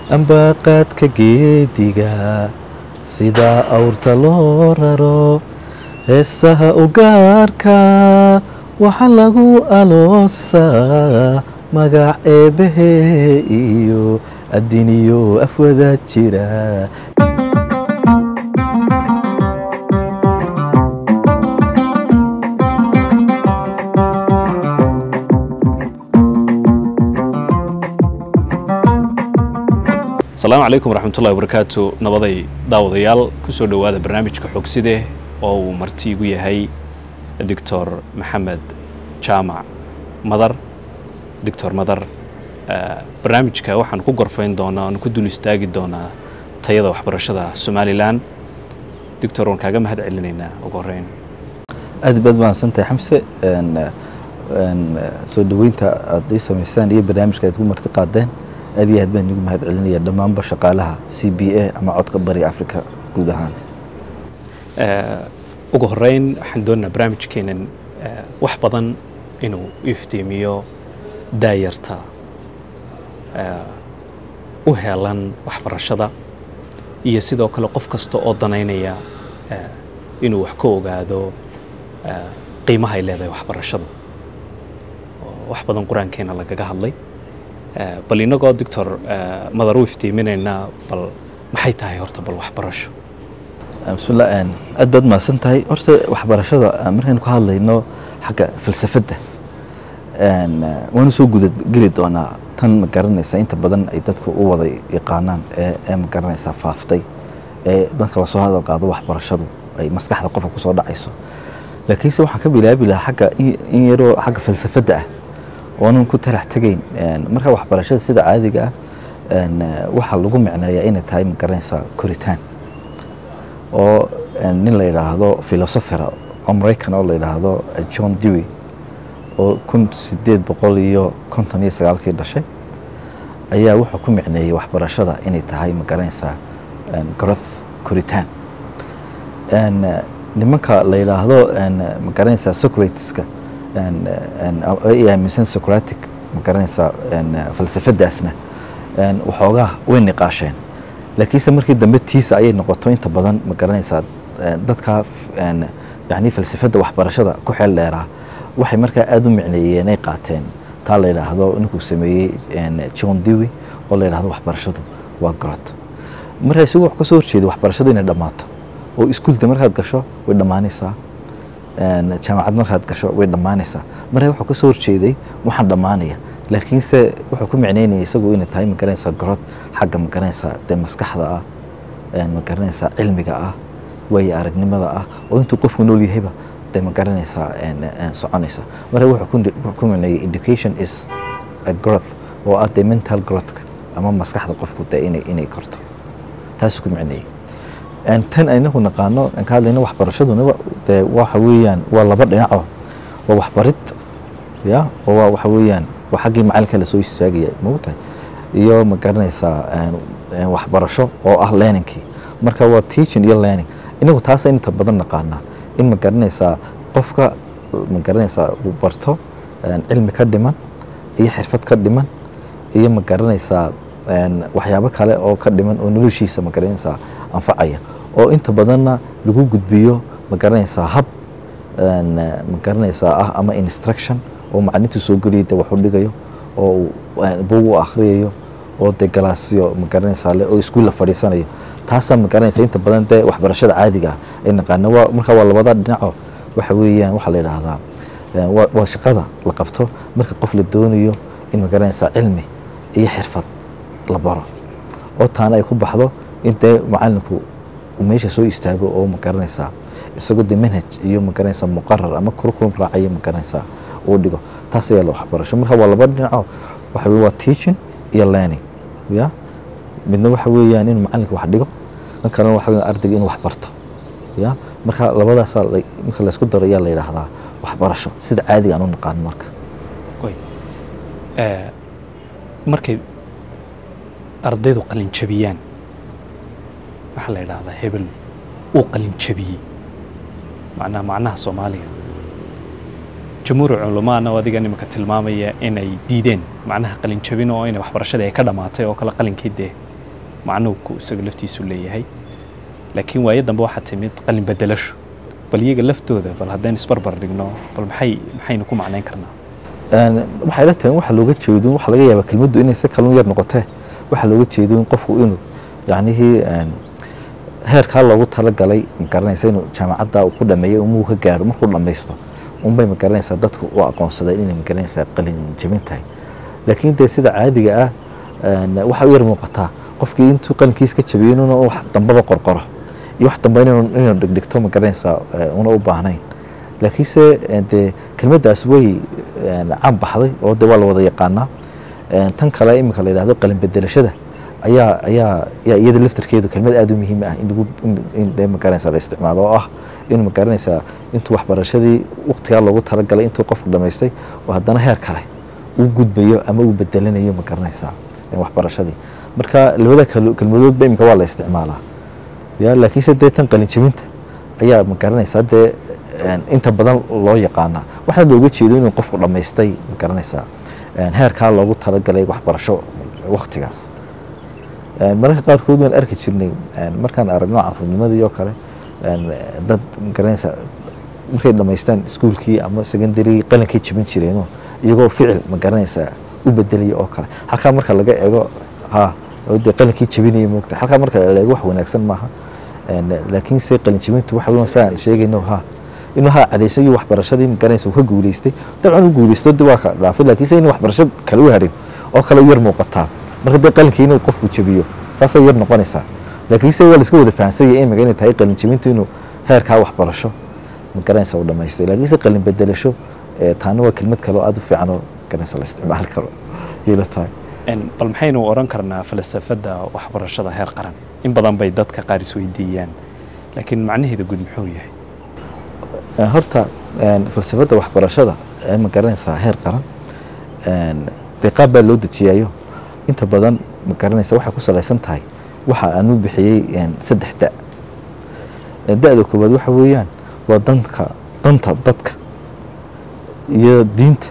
ambaaqaadka geediga sida awrta loo raro heesaha u gaarka waxaa lagu aloosaa magac eebbahe iyo adiniyo afwada jira asalaamu calaykum waraxmatullahi wabarakaatu nabaday daawadayaal ku soo dhowaada barnaamijka xogside oo uu marti igu yahay doctor maxamed jaamac madar doctor madar barnaamijka waxaan ku gorfayn doonaa oan ku dul istaagi doonaa tayada waxbarashada somalilan doctor waan kaaga mahad celinaynaa ugu horeyn aad baad mahadsantahay xamse soo dhoweynta aad ii samaysaan iyo barnaamijka aad ku marti qaadeen aad iyo aad baan igu mahad celinaya dhammaanba shaqaalaha c b a ama codka bariga africa guud ahaan ugu horeyn waxaan doonaynaa barnaamijkeenan wax badan inuu iftiimiyo daayarta u helan waxbarashada iyo sidoo kale qof kasta oo danaynaya inuu wax ka ogaado qiimaha ay leedahay waxbarashada wax badan qur-aankeena lagaga hadlay bal inagoo doctor madar u iftiiminaynaa bal maxay tahay horta bal waxbarasho bismillah aad baad mahadsan tahay horta waxbarashada markaynu ka hadlayno xagga falsafadda waanu soo gudageli doonaa tan ma garanaysa inta badan ay dadka u wada yaqaanaan ee ma garanaysaa faaftay ee marka lasoo hadal qaado waxbarashadu ay maskaxda qofka kusoo dhacayso laakiinse waxaan ka bilaabi lahaa xagga in yaroo xagga falsafadda ah oonan ku talax tegayn marka waxbarashada sida caadiga ah waxaa lagu micneeyaa inay tahay ma garanaysaa koritaan oo nin la yidhaahdo filosofera oo maraykan oo la yidhaahdo john dewey oo kun sideed boqol iyo konton iyo sagaalkii dhashay ayaa wuxuu ku micneeyey waxbarashada inay tahay ma garanaysaa growth koritaan nimanka la yidhaahdo ma garanaysaa socrateska ay aaminsan socratic ma garanaysaa falsafadaasna waxoogaa way niqaasheen laakiinse markii dambe tiisa ayay noqoto inta badan ma garanaysaa dadka yani falsafadda waxbarashada ku xeel dheeraa waxay markaa aada u micneeyeen ay qaateen taa la yidhaahdo ninkuu sameeyey john dewey oo la yidhahdo waxbarashadu waa grot markaa isagu wuxuu ka soo horjeeday waxbarashadu inay dhammaato oo iskuulda markaad gasho way dhammaanaysaa jaamacad markaad gasho way dhammaanaysaa markaa wuxuu ka soo horjeeday waxaan dhammaanaya laakiinse wuxuu ku micneynaya isagu inay tahay magaranaysaa growth xagga magaranaysaa dee maskaxda ah magaranaysaa cilmiga ah waayo aragnimada ah oo intuu qofku nool yahayba dee magaranaysaa soconaysa marka wuxuu ku micneeyay education is a growth oo ah dee mental growthka ama maskaxda qofku dee inay inay korto taasuu ku micneeyey tan aynagu naqaano aan ka hadlayna waxbarashaduna dee waxa weeyaan waa laba dhinaco waa waxbarid ya oo waa waxa weeyaan waa xaggii macalinka lasoo istaagaya mogtahay iyo ma garanaysaa waxbarasho oo ah learningkii marka waa teaching iyo learning inagu taasa inta badan naqaanaa in ma garanaysaa qofka ma garanaysaa uu barto cilmi ka dhiman iyo xirfad ka dhiman iyo ma garanaysaa waxyaabo kale oo ka dhiman oo noloshiisa ma garanaysaa anfacaya oo inta badanna lagu gudbiyo ma garanaysaa hab ma garanaysaa ah ama instruction oo maclintu soo geliya de wax u dhigayo oo bug u akhriyayo oo de galaasyo ma garanaysaa le oo iskuul la fadhiisanayo taasaa ma garanaysa inta badan dee waxbarashada caadiga ah ay naqaana waa marka waa labada dhinaco waxa weeyaan waxaa la yidhaahdaa waa shaqada la qabto marka qof la doonayo in ma garanaysaa cilmi iyo xirfad la baro oo taana ay ku baxdo in dee macalinku uu meesha soo istaago oo ma garanaysaa isagoo dee manhaj iyo ma garanaysaa muqarar ama curriculum raacayo ma garanaysaa uu dhigo taas ayaa la waxbarasho marka waa laba dhinaco waxa weye waa teaching iyo learning ya midna waxa weeyaan inuu macalinka wax dhigo dan kalena waxa weya ardayga inuu wax barto ya marka labadaasaa marka laysku daro ayaa la yidhaahdaa waxbarasho sida caadiga aan u naqaano marka markay ardaydu qalin jabiyaan waxaa la yidhaahdaa hebel uu qalin jabiyey macnaha macnaha soomaaliga jamhuur culamaana oo adiga nimanka tilmaamaya inay diideen macnaha qalin jabin oo inay waxbarashadii ay ka dhammaatay oo kale qalinkii dee macnuubku isaga laftiisu leeyahay laakiin waayo dambe waxaa timid qalin bedelasho bal iyaga laftooda bal haddaynu isbarbar dhigno bal maxay maxaynu ku macnayn karnaa Een, waxay la tahay in waxa looga jeedo waxa laga yaabaa kelmaddu inay si kalun yar noqotee waxa looga jeedo in qofku inuu yacnihii een, heerkaa loogu talagalay magaranaysa inuu jaamacadda uu ku dhameeyo umuu ka gaaro markuu dhammaysto unbay magaranaysaa dadku u aqoonsadeen inay magaranaysaa qalin jebin tahay laakiin dee sida caadiga ah een, waxa u yar muuqataa qofkii intuu qalinkiis ka jabiyo inuuna wax dambaba qorqoro iyo wax dambe inuu inuu dhigdhigto magaranaysaa ee, una u baahnayn laakiinse eh, dee kelmaddaas way eh, caan baxday oo de waa la wada yaqaanaa Eh, tan kale iminka la yidhahdo qalin bedelashada ayaa ayaa ayaa iyada laftarkeedu kelmad aada u muhiim ah in lagu in- in dee magaranaysa la isticmaalo oo ah inuu magaranaysaa intuu waxbarashadii waqtigaa loogu talagalay intuu qofku dhamaystay oo haddana heer kale uu gudbayo ama uu bedelanayo magaranaysaa eh, waxbarashadii marka labada kal- kelmadoodba iminka waa la isticmaalaa ya laakiinse dee tan qalin jebinta ayaa magaranaysaa dee een, inta badan loo yaqaanaa waxaana looga jeedo inuu qofku dhammaystay magaranaysaa een, heerkaa loogu talagalay waxbarasho waktigaas Een, mararka qaarkood waan arki jirnay een, markaan aragno caruurnimadii oo kale een, dad magaranaysaa markay dhammaystaan iskuulkii ama secondarygii qalinkay jebin jireenoo iyagoo ficil magaranaysaa u bedelaya oo kale halkaa marka laga eego ha oo dee qalinkii jebinaya moogta halkaa marka la eego wax wanaagsan maaha Een, laakiinse qalin jebintu waxa weyn saan sheegayno ha inuu ha cadhaysan iyo waxbarashadii magaranaysa uu ka guuleystay dabcan u guuleysto de waa ka dhaafay laakiinse inuu waxbarasho kale u hadhin oo kale u yar muuqataa marka dee qalinkii inuu qofku jebiyo saasay yar noqonaysaa laakiinse waa la iska wada fahansanya imika inay tahay qalin jebintu inuu heerkaa waxbarasho magaranaysa uu dhamaystay laakiinse qalin bedelasho ee taana waa kelmad kale oo aada u fiican oo magaranaysa la isticmaali karo yayla tahay Een, bal maxaynu odhan karnaa falsafadda waxbarashada heer qaran in badan bay dadka qaar isweydiiyaan laakiin macnaheeda guud muxuu yahay Ee, horta een, falsafadda waxbarashada ee ma garanaysaa heer qaran een, dee qaab baa loo dejiyayo inta badan ma garanaysa waxay ku salaysan tahay waxa aan u bixiyey een, saddex da Ee, da-da koowaad waxa weeyaan waa danka danta dadka iyo diinta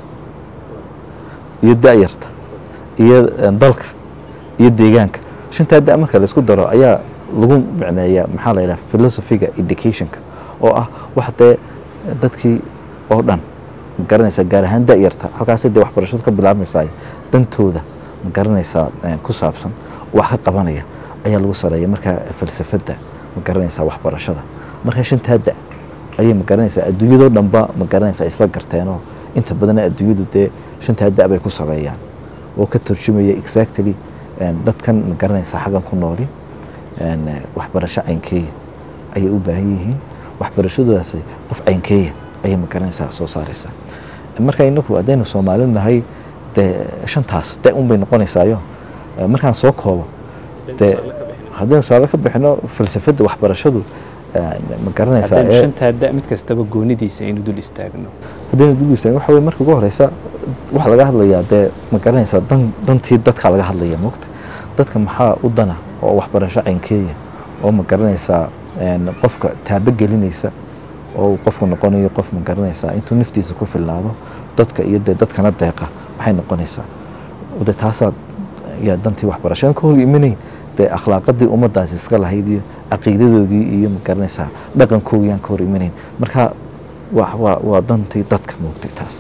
iyo da-yarta iyo een, dalka iyo deegaanka shantaa da marka la isku daro ayaa lagu micneeyaa maxaa la yidhaha philosophiga educationka oo ah wax dee dadkii oo dhan ma garanaysaa gaar ahaan da-yarta halkaasay dee waxbarashadu ka bilaabmaysaa dantooda ma garanaysaa een, ku saabsan wax ka qabanaya ayaa lagu sareeya marka falsafadda ma garanaysaa waxbarashada marka shantaa da ayay ma garanaysaa adduunyadoo dhanba ma garanaysaa isla garteenoo inta badan adduunyadu dee shantaa da bay ku sareeyaan oo ka turjumaya exactly een, dadkan ma garanaysaa xaggan ku nooli een, eh, waxbarasho caynkeeya ayay u baahan yihiin waxbarashadoodaasi qof caynkeeya ayay ma garanaysaa soo saaraysaa marka inagu haddaynu soomaali nahay dee shantaas de un bay noqonaysaayo Eh, markaan soo koobo dee haddaynu suaalo ka bixino falsafadda waxbarashadu eh, ma garanaysaa haddaynu ee- shantaa da mid kastaba goonidiisa aynu dul istaagno haddaynu dul istaagin waxa weye marka ugu horeysa waxaa laga hadlayaa dee ma garanaysaa dan dantii dadka laga hadlaya moogta dadka maxaa u dana oo waxbarasho caynkeeya oo ma garanaysaa een, qofka taabo gelinaysa oo uu qofku noqonayo qof ma garanaysaa intuu naftiisa ku filnaado dadka iyo dee dadkana deeqa maxay noqonaysaa de taasaa yaa dantii waxbarasho aan ka hor imanayn dee akhlaaqadii ummadaasi iska lahayd iyo caqiidadoodii iyo ma garanaysaa dhaqankoogii aan ka hor imanayn marka waa waa waa dantii dadka moogtay taas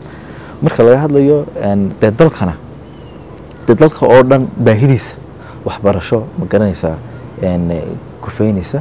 marka laga hadlayo een, dee dalkana dee dalka oo dhan baahidiisa waxbarasho ma garanaysaa een, eh, kufeynaysa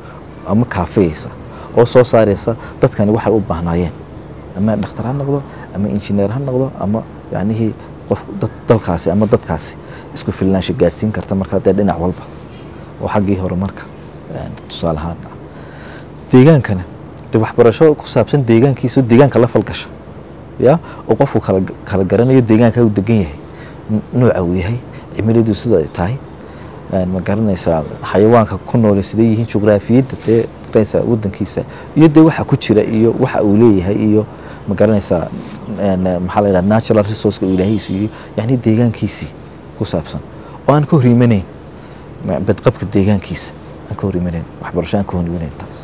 ama kaafiyeysa oo soo saaraysa dadkani waxay u baahnaayeen ama dhakhtar ha noqdo ama injineer ha noqdo ama yacnihii qof dad dalkaasi ama dadkaasi isku filnaansho gaarsiin karta markaa dee dhinac walba oo xaggii hore marka een, tusaale ahaan ah deegaankana dee waxbarasho ku saabsan deegaankiisa oo deegaanka la falgasha ya oo qofku kala kala garanayo deegaanka uu degan yahay n- nooca uu yahay cimiladu sida ay tahay een, ma garanaysaa xayawaanka ku noole siday yihiin juqraafiyadda dee garanaysaa wadankiisa iyo dee waxa ku jira iyo waxa uu leeyahay iyo ma garanaysaa een, maxaa la yidhaha natural resourceka uu ilaahay siiyo yacni deegaankiisii ku saabsan oo aan ka hor imanayn ma- badqabka deegaankiisa aan ka hor imanayn waxbarasho aan ka hor imanayn taas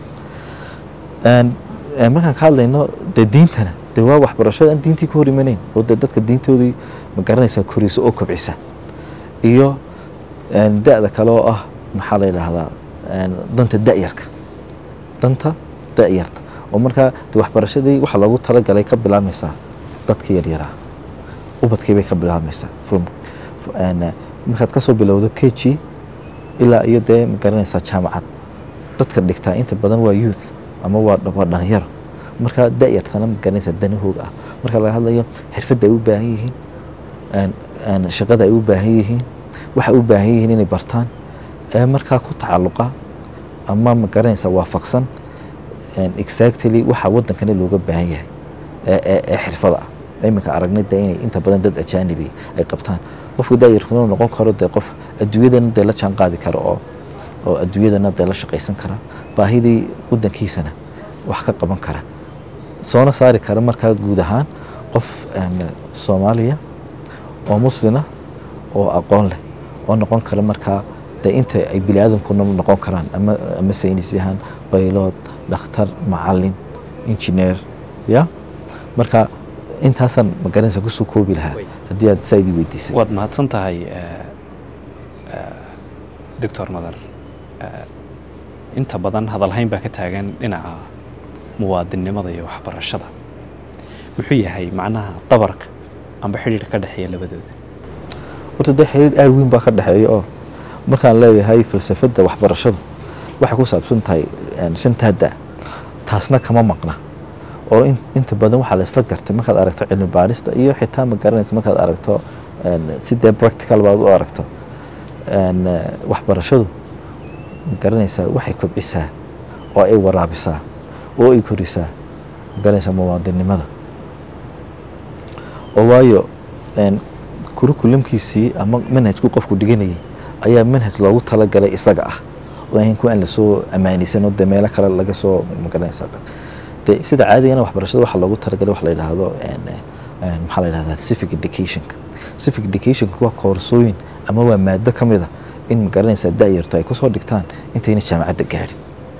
Een, een, markaan ka hadlayno dee diintana dee waa waxbarasho aan diintii ka hor imanayn oo dee dadka diintoodii ma garanaysaa koraysa oo kobcisa iyo een, da-da kale oo ah maxaa la yidhaahdaa een, danta da-yarka danta da-yarta oo markaa de waxbarashadii waxaa loogu talagalay ka bilaabmaysaa dadkii yaryaraa ubadkii bay ka bilaabmaysaa from f- een, markaad kasoo bilowdo k g ilaa iyo dee magaranaysaa jaamacad dadka dhigtaa inta badan waa youth ama waa waa dhalinyaro marka da-yartana magaranaysaa danahooga ah marka laga hadlayo xirfadda ay u baahan yihiin een- een shaqada ay u baahan yihiin waxay u baahan yihiin inay bartaan ee markaa ku tacalluqa ama magaranaysaa waafaqsan een, exactly waxa wadankani looga baahan yahay ee ee- ee xirfada ah iminka aragnay dee inay inta badan dad ajaanibi ay qabtaan qofka daayarkuna uu noqon karo dee qof adduunyadana dee la jaan qaadi karo oo oo adduunyadana dee la shaqaysan kara baahidii wadankiisana wax ka qaban kara soona saari kara markaa guud ahaan qof een, soomaaliya oo muslina oo aqoon leh oo noqon kara markaa dee inta ay bini aadamkuna noqon karaan ama ama saynis yahaan baylood dhakhtar macalin engineer ya marka intaasaan magaranaysa kusoo koobi lahaa Way. haddii aad saa idii weydiisay waad mahadsan tahay doctor madar Eh, inta badan hadalhayn baa ka taagan dhinaca muwaadinnimada iyo waxbarashada muxuu yahay macnaha dabarka amba xidhiidh ka dhexeeya labadooda horta dee xiriir aad weyn baa ka dhexeeya oo markaan leeyahay falsafadda waxbarashadu waxay ku saabsan tahay een, shantaada taasna kama maqna oo in- inta badan waxaa la isla gartay markaad aragto cilmi baarista iyo xitaa ma garanaysa markaad aragto een, si dee practical baad u aragto een, eh, waxbarashadu ma garanaysaa waxay kobcisaa oo ay waraabisaa oo ay korisaa ma garanaysaa muwaadinimada oo waayo een, kurukulamkiisii ama manhajku qofku dhiganayay ayaa manhaj loogu talagalay isaga ah oo ahayn kuwa aan lasoo ammaanaysan oo dee meelo kale laga soo magaranaysa de sida caadigana waxbarashada waxaa loogu talagalay wax la yidhaahdo een, een, maxaa la yidhahdaa civic educationka civic educationka waa koorsooyin ama waa maado ka mid a in magaranaysaa da-yarto ay kusoo dhigtaan intayna jaamacadda gaadhin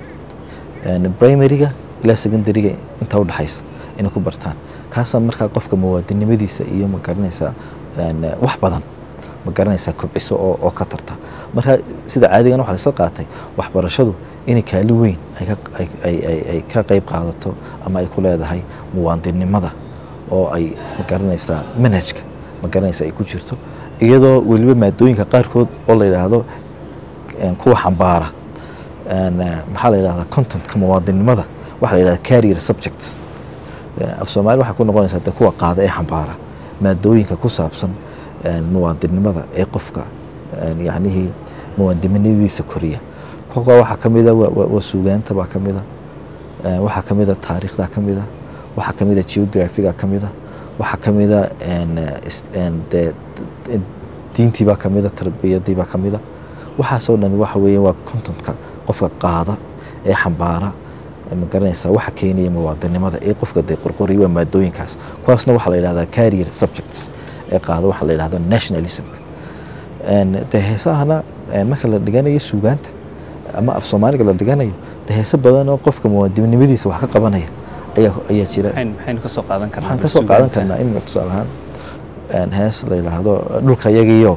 een, primaryga ilaa secondaryga inta udhexaysa inay ku bartaan kaasaa markaa qofka muwaadinimadiisa iyo magaranaysaa een, wax badan magaranaysaa kobciso oo, oo ka tarta marka sida caadigan waxaa laisla qaatay waxbarashadu inay kaalin weyn ay ka, ay, ay, ay, ay ka qayb qaadato ama ay ku leedahay muwaadinimada oo ay magaranaysaa manhajka magaranaysa ay ku jirto iyadoo weliba maadooyinka qaarkood oo la yidhaahdo een, kuwa xambaara een, eh, maxaa la yidhahdaa contentka muwaadinimada waxaa la yidhahdaa carrier subjects Eh, af soomaali waxay ku noqonaysaa de kuwa qaada ee xambaara maadooyinka ku saabsan een, muwaadinimada ee qofka een, yacnihii muwaadinimadiisa koriya kuwa waxaa ka mida waa- waa waa suugaanta baa ka mida Eh, waxaa ka mida taariikhda ka mida waxaa ka mida geographiga ka mida waxaa ka mida een, eh, is- een, dee d- diintii baa ka mida tarbiyadii baa ka mida waxaasoo dhan waxa weeye waa contentka qofka qaada ee xambaara ee ma garanaysaa waxa keenaya muwaadinimada ee qofka dee qorqoriya waa maadooyinkaas kuwaasna waxaa la yidhahdaa carrier subjects ee qaada waxaa la yidhahdaa nationalismka Een, dee heesahana eh, marka la dhiganayo suugaanta ama af soomaaliga la dhiganayo dee heese badan oo qofka muwaadinimadiisa wax ka qabanaya ayaa ayaa jira maxayn maxaynu ka soo qaadan karnaa waxaan ka soo qaadan suugaanta? karnaa imika tusaale ahaan een, hees la yidhaahdo dhulka yagiyo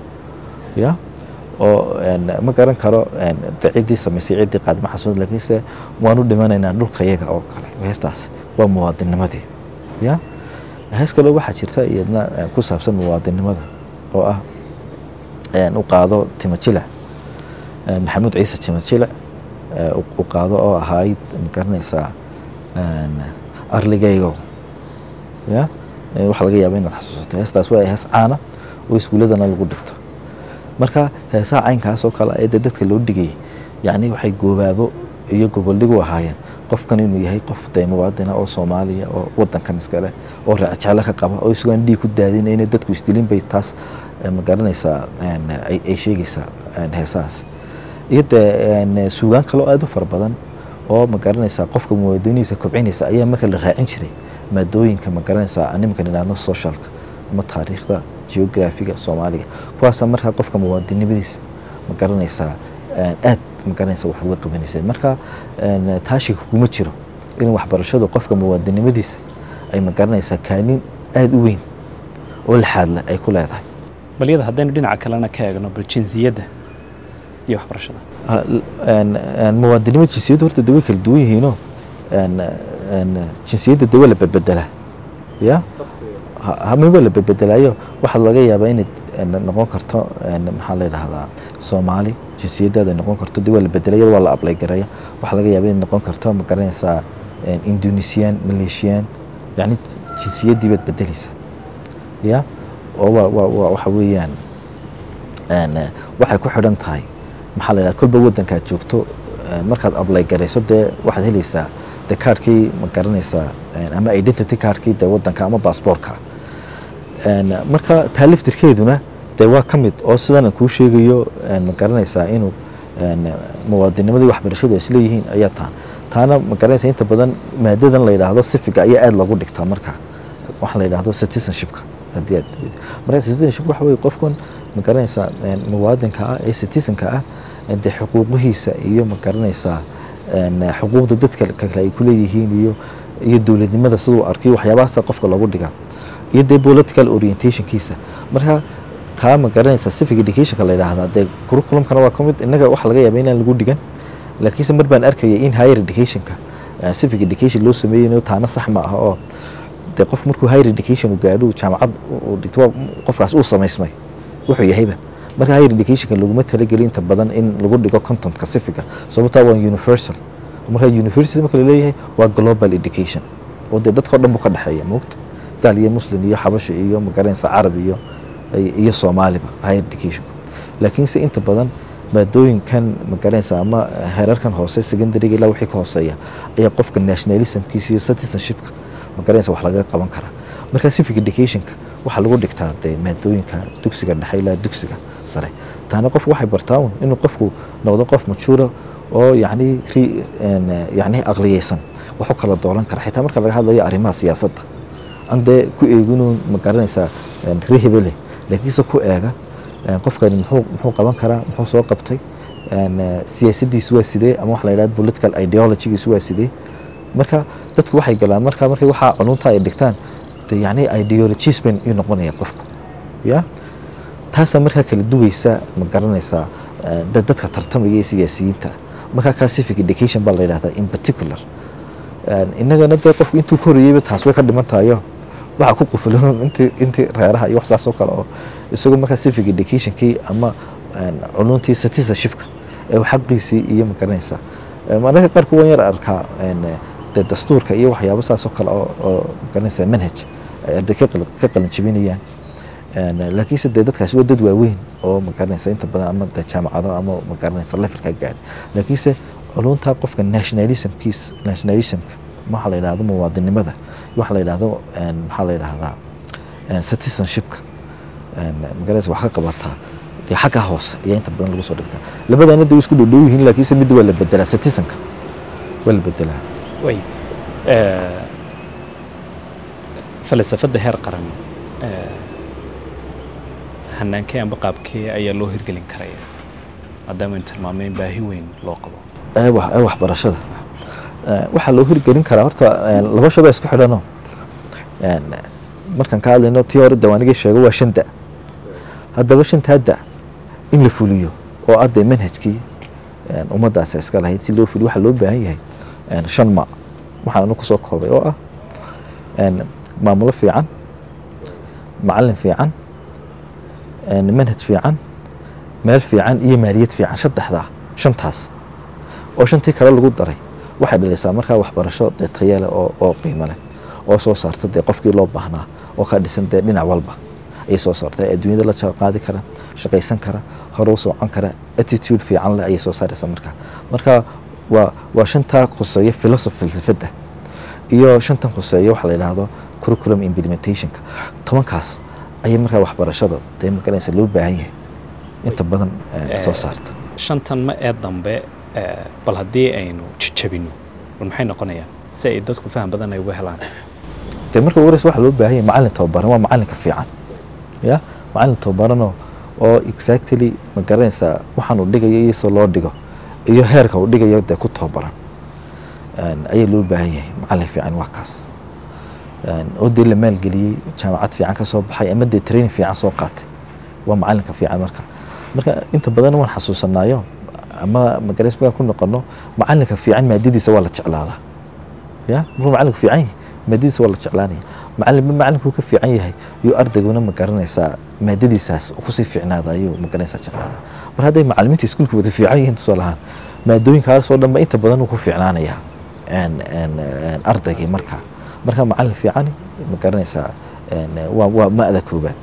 ya oo een, ma garan karo een, de ciddii samaysay ciddii qaadma xasuud laakiinse waanu dhimanaynaa dhulka yaga oo kale heestaas waa muwaadinimadii ya hees kaloo waxaa jirta iyadna eh, ku saabsan muwaadinimada oo ah een, u qaado timo jilac Eh, maxamuud ciise timo jilac eh, u- u qaado oo ahayd ma garanaysaa een, arligaygo ya Eh, waxaa laga yaaba inaad xasuusato heestaas waa hees caana oo iskuuladana lagu dhigto marka heesaha caynkaas oo kale ee dee dadka loo dhigayay yacni waxay goobaabo iyo goboldhig u ahaayeen qofkan inuu yahay qof dee muwaadina oo soomaaliya oo wadankan iskale oo raacjeclo ka qaba oo isagoon dhiig ku daadinayna dadku isdilin bay taas eh, ma garanaysaa een, ay ay sheegaysaa een, heesahaas iyo dee een, suugaan kaloo aad u fara badan oo ma garanaysaa qofka muwaadinihiisa kobcinaysa ayaa marka la raacin jiray maadooyinka ma garanaysaa animkan idhaahdo socialka ama taariikhda geografiga soomaaliga kuwaasa markaa qofka muwaadinimadiisa ma garanaysaa een, aad ma garanaysaa wax uga qabanaysa marka een, taashiga kuma jiro in waxbarashadu qofka muwaadinimadiisa ay ma garanaysaa kaanin aad u weyn oo laxaad leh ay ku leedahay bal iyada haddaynu dhinaca kalena ka eegno bal jinsiyadda iyo waxbarashada Ha, l- een- een muwaadinimo jinsiyadda horta de way kala duwan yihiinoo een- een jinsiyadda de waa la bedbedelaa ya Ha- hami waa la bedbedelaayo waxaa laga yaabaa inay een, noqon karto een, maxaa la yidhahdaa soomaali jinsiyaddaada noqon karto de waa la bedelay iyada waa la ablay garaya waxaa laga yaabaa inay noqon karto ma garanaysaa een, indonesian malaysian yacni jinsiyaddii baad bedeleysaa ya oo waa waa waa waxa weeyaan een, eh, waxay ku xidhan tahay maxaa la yidhahda kolba waddankaad joogto eh, markaad ablay garayso dee waxaad helaysaa dee kaarkii ma garanaysaa een, ama identity kaarkii dee waddanka ama baasboorka Een, marka taaliftirkeeduna dee waa ka mid oo sidan aan kuu sheegayo een, ma garanaysaa inuu een, muwaadinimadii waxbarashadu ay isleeyihiin ayaa taa taana ma garanaysaa inta badan maadadan la yidhaahdo sifiga ayaa aada loogu dhigtaa marka waxa la yidhaahdo citizenshipka haddii aad marka citizenship waxa weye qofkan ma garanaysaa een, muwaadinka ah ee citizenka ah ee dee xuquuqihiisa iyo ma garanaysaa een, xuquuqda dadka kale ay ku leeyihiin iyo iyo dowladnimada siduu arkiyo waxyaabahaasa qofka loogu dhigaa iyo dee political orientationkiisa marka taa ma garanaysaa civic educationka la yidhaahdaa dee curriculumkana waa ka mid innaga waxa laga yaaba inaan lagu dhigan laakiinse mar baan arkaya in higher educationka eh, civic education loo sameeyey taana sax ma aha oo dee qof markuu higher education uu gaadho uu jaamacad uu dhigto waa qofkaas uu samaysmay wuxuu yahayba marka higher educationka laguma talagelin inta badan in lagu dhigo contentka civica sababtaa waa universal marka university marka laleeyahay waa global education oo dee dadka o dhan buu ka dhexeeya moogta gaal iyo muslim iyo xabashi iyo magaranaysa carab iyo iyo soomaaliba higher education laakiinse inta badan maadooyinkan magaranaysa ama heerarkan hoose secondaryga ilaa wixii ka hooseeya ayaa qofka nationalismkiisa iyo citizenshipka magaranaysa wax laga qaban karaa marka civic educationka waxaa lagu dhigtaa dee maadooyinka dugsiga dhexe ilaa dugsiga sare taana qofku waxay bartaa un inuu qofku noqdo qof majuura oo yacni ri- een, yacni aqliyeysan wax u kala doolan kara xitaa marka laga hadlayo arrimaha siyaasadda aan dee ku eeginuu ma garanaysaa een, ree hebele laakiinse ku eega een, qofkani muxuu muxuu qaban karaa muxuu soo qabtay een, eh, siyaasaddiisu waa sidee ama waxa la yidhaha political ideologygiisu waa sidee marka dadku waxay galaan marka markay waxaa cununta ay dhigtaan de yacni ideologies bay uu noqonaya qofku ya taasaa markaa kala duweysa ma garanaysaa eh, dad- dadka tartamaya ee siyaasiyiinta markaa kaa civic education baa la yidhahdaa in particular Een, innagana dee qofku intuu korayeyba taas way ka dhiman tahayo waxaa ku qufulan intii intii reeraha iyo wax saas oo kale oo isagoo markaa civic educationkii ama een, culuntii citizenshipka ee uu xaqiisii iyo ma garanaysaa Een, anaga qaarku waan yar arkaa een, dee dastuurka iyo waxyaabo saas oo kale oo oo ma garanaysaa manhaj ay arday ka qal- ka qalin jebinayaan Een, laakiinse dee dadkaasi waa dad waaweyn oo ma garanaysa inta badan ama dee jaamacado ama ma garanaysa levelka gaari laakiinse culunta qofka nationalismkiis nationalismka waxaa la yidhahdo muwaadinimada waxaa la yidhahdo een, maxaa la yidhahdaa een, citizenshipka een, ma garanaysa wax ka qabataa dee xagga hoose ayaa inta badan lagu soo dhigtaa labadaana dee way isku dhowdhow yihiin laakiinse midda waa la bedelaa citizenka waa la bedelaa way falsafadda heer qaran eh, hanaankee amba qaabkee ayaa loo hirgelin karaya maadaama aynu tilmaamay in baahi weyn loo qabo ee wax- ee waxbarashada Ee, waxaa loo hirgelin karaa horta ee, laba shay baa isku xidhanoo Een, markaan ka hadlayno tii hore dawaanigii sheego waa shan da haddaba shantaa da in la fuliyo oo adee manhajkii een, ummaddaasi iska lahayd si loo fuliyo waxaa loo baahan yahay een, shan ma waxaan anu kusoo koobay oo ah een, maamulo fiican macalin fiican een, manhaj fiican meel fiican iyo maaliyad fiican saddexdaa shantaas oo shantii kale lagu daray waxay dhalaysaa markaa waxbarasho dee tayo leh oo oo qiimo leh oo soo saarta dee qofkii loo baahnaa oo ka dhisan dee dhinac walba ayay soo saarta ee adduunyada la jaan qaadi kara shaqaysan kara hore u socon kara attitude fiican leh ayay soo saaraysaa markaa marka waa waa shantaa khuseeya philosophy falsafadda iyo shantan khuseeya waxa la yidhaahdo curriculum implementationka tobankaas ayay markaa waxbarashada dee magaranaysa loo baahan yahay inta badan eh, soo saarta shantan ma ee dambe eh, bal haddii aynu jejabino bal maxay noqonayaan si ay dadku faham badan ay uga helaan dee marka ugu horeysa waxaa loo baahan yahay macalin tababaran waa macalinka fiican ya macalin tababaranoo oo exactly ma garanaysaa waxaan uu dhigayo iyo sida loo dhigo iyo heerka uu dhigayo dee ku tababaran Een, ayaa loo baahan yahay macalin fiican waa kaas Een, oo dee la maalgeliyey jaamacad fiican ka soo baxay ama dee training fiican soo qaatay waa macalinka fiican marka marka inta badan waan xasuusanaayo ama magaranaysa markaan ku noqono macalinka fiican maadadiisa waa la jeclaadaa ya markuu macalinku fiican yahay maadadiisa waa la jeclaanaya macalinba macalinkuu ka fiican yahay yuu ardayguna magaranaysaa maadadiisaas kusii fiicnaada ayuu magaranaysaa jeclaada mar hadday macalimiinta iskuulka wada fiican yihiin tusaale ahaan maadooyinkaasoo dhanba inta badan uu ku fiicnaanaya ardaygii marka marka macalin fiicani magaranaysaa waa waa ma'da koobaad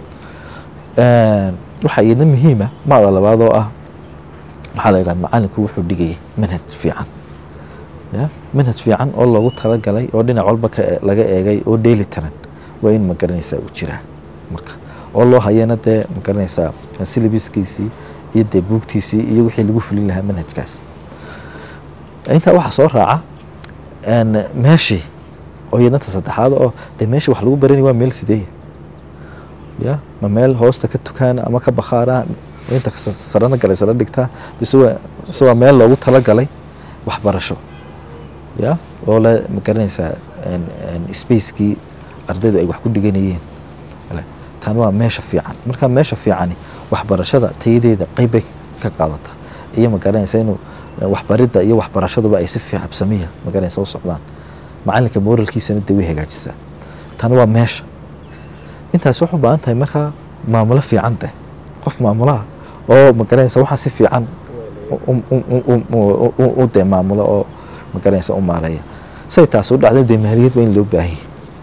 waxaa iyadna muhiima ma'da labaad oo ah maxaa la yidhaha macalinku wuxuu dhigayay manhaj fiican ya manhaj fiican oo loogu talagalay oo dhinac walba laga eegay oo dheeli tiran waa in magaranaysaa uu jiraa marka oo loo hayana dee magaranaysaa syllabiskiisii iyo dee buugtiisii iyo wixii lagu fulin lahaa manhajkaas intaa waxaa soo raaca meeshii oo iyadnata saddexaad oo dee meeshii wax lagu baranaya waa meel sideeya ya ma meel hoosta ka tukaana ama ka bakhaara inta sarana galay sara dhigtaa bise waa bise waa meel loogu talagalay waxbarasho ya oo le magaranaysaa spacekii ardaydu ay wax ku dhiganayeen tan waa meesha fiican marka meesha fiicani waxbarashada tayadeeda qeyb bay ka qaadataa iyo magaranaysa inuu waxbaridda iyo waxbarashaduba ay si fiicabsamiya magaranaysa u socdaan macalinka moralkiisana dee way hagaajisaa tan waa meesha intaas waxu baahan tahay markaa maamulo fiican deh qof maamulaha oo magaranaysa waxaa si fiican u dee maamulo oo magaranaysa u maareeya say taas u dhacda dee maaliyad waa in loo baahanya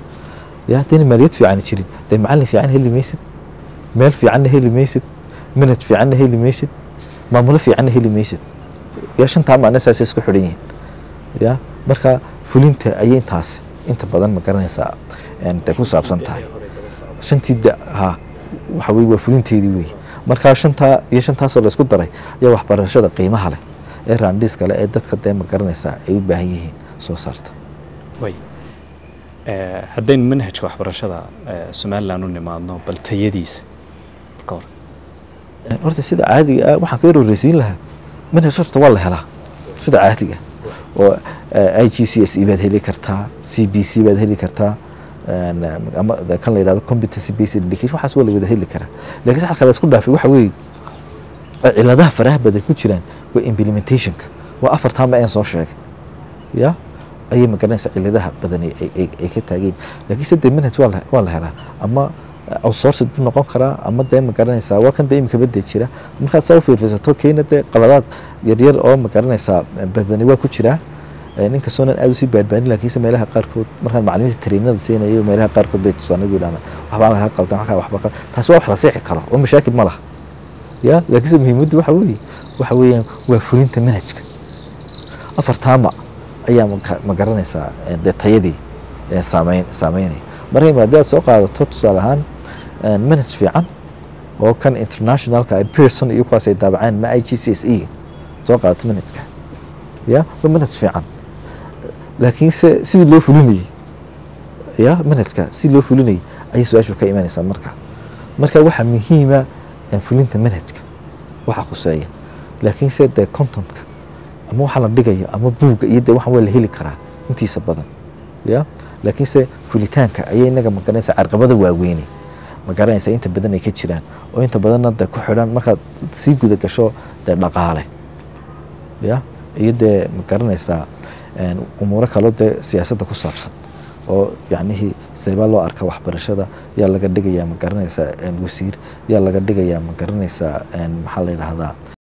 ya haddayna maaliyad fiican jirin dee macalin fiican heli maysid meel fiicanna heli maysid manhaj fiicanna heli maysid maamulo fiicanna heli maysid ya shantaa macna saasay isku xidhan yihiin ya marka fulinta ayay intaas inta badan magaranaysaa dee ku saabsan tahay shantii da ha waxa weye waa fulinteedii wey markaa shantaa iyo shantaasoo laysku daray ayaa waxbarashada qiimaha leh ee raandhiiska leh ee dadka dee magaranaysaa ay u baahan yihiin soo saarta way haddaynu manhajka waxbarashada somalilan u nimaadno bal tayadiisa ka hor horta sida caadiga ah waxaan ka horreysiin lahaa manhaj horta waa la helaa sida caadiga oo i g c s e baad heli kartaa c b c baad heli kartaa ama kan la yidhahdo competency based education waxaas waa la wada heli karaa lakiin halka la isku dhaafay waxa weeye ciladaha faraha badan ku jiraan waa implementationka waa afartaa ma aan soo sheegay ya ayay magaranaysa ciladaha badan ay ka taageen lakiin se dee manhaj waa la helaa ama outsourced buu noqon karaa ama dee magaranaysaa waa kan dee imika badee jira markaad saa u fiirfisato keena dee qaladaad yaryar oo magaranaysaa badani waa ku jiraa ninkastoonan aad usii baadbaanin lakiinse meelaha qaarkood markaan macalimiinta tariinada siinayo meelaha qaarkood bay tusaan ugu yidhahdaa waxbaa laga qaldan halkaa waxba taasi waa wax la sixi karo oo mashaakil ma laha ya laakiinse muhiimaddu waxa weeye waxa weeyaan waa fulinta manhajka afartaama ayaa ma garanaysaa dee tayadii saameyn saameynaya marka haddii aad soo qaadato tusaale ahaan manhaj fiican oo kan internationalka pearson iyo kuwaas ay daabaceen ma i g c s e soo qaadato manhajka ya waa manhaj fiican laakiinse sidii loo fulinayey ya manhajka sidii loo fulinayey ayay su-aashu ka imanaysaa marka marka waxaa muhiima fulinta manhajka waxa khuseeya laakiinse dee contentka ama waxa la dhigayo ama buugga iyo dee waxan waa la heli karaa intiisa badan ya laakiinse fulitaanka ayay inaga magaranaysa carqabada waaweyne magaranaysa inta badan ay ka jiraan oo inta badanna dee ku xidhan markaad sii guda gasho dee dhaqaale ya iyo dee magaranaysaa umuuro kaloo dee siyaasadda ku saabsan oo yacnihii seebaa loo arka waxbarashada yaa laga dhigayaa ma garanaysaa wasiir yaa laga dhigayaa ma garanaysaa maxaa la yidhaahdaa